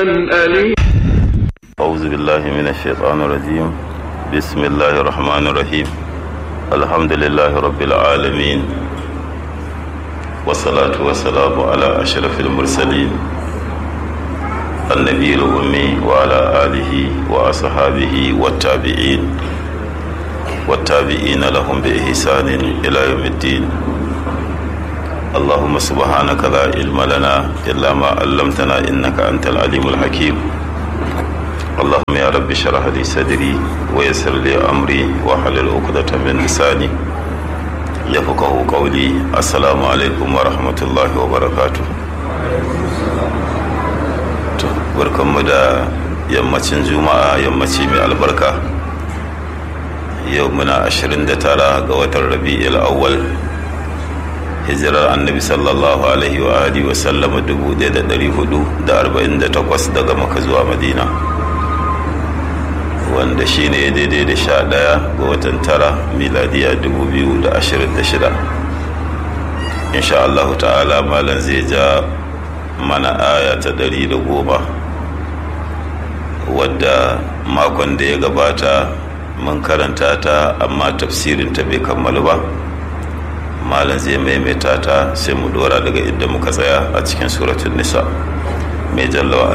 أليم أعوذ بالله من الشيطان الرجيم بسم الله الرحمن الرحيم الحمد لله رب العالمين والصلاة والسلام على أشرف المرسلين النبي الأمي وعلى آله وأصحابه والتابعين والتابعين لهم بإحسان إلى يوم الدين اللهم سبحانك لا علم لنا إلا ما علمتنا إنك أنت العليم الحكيم اللهم يا رب اشرح لي صدري ويسر لي أمري واحلل عقدة من لساني يفقه قولي السلام عليكم ورحمة الله وبركاته barkanmu da yammacin juma'a yammaci mai albarka yau muna 29 ga watan rabi'il awwal hijirar annabi sallallahu alaihi wa alihi wa sallama 1448 daga maka zuwa madina wanda shine daidai da sha ɗaya ga watan tara miladiya 2026 insha Allah ta'ala malam zai ja mana aya ta ɗari da goma wadda makon da ya gabata mun karanta ta amma tafsirin ta bai kammalu ba malam zai maimaita ta sai mu dora daga inda muka tsaya a cikin suratun nisa mai jallawa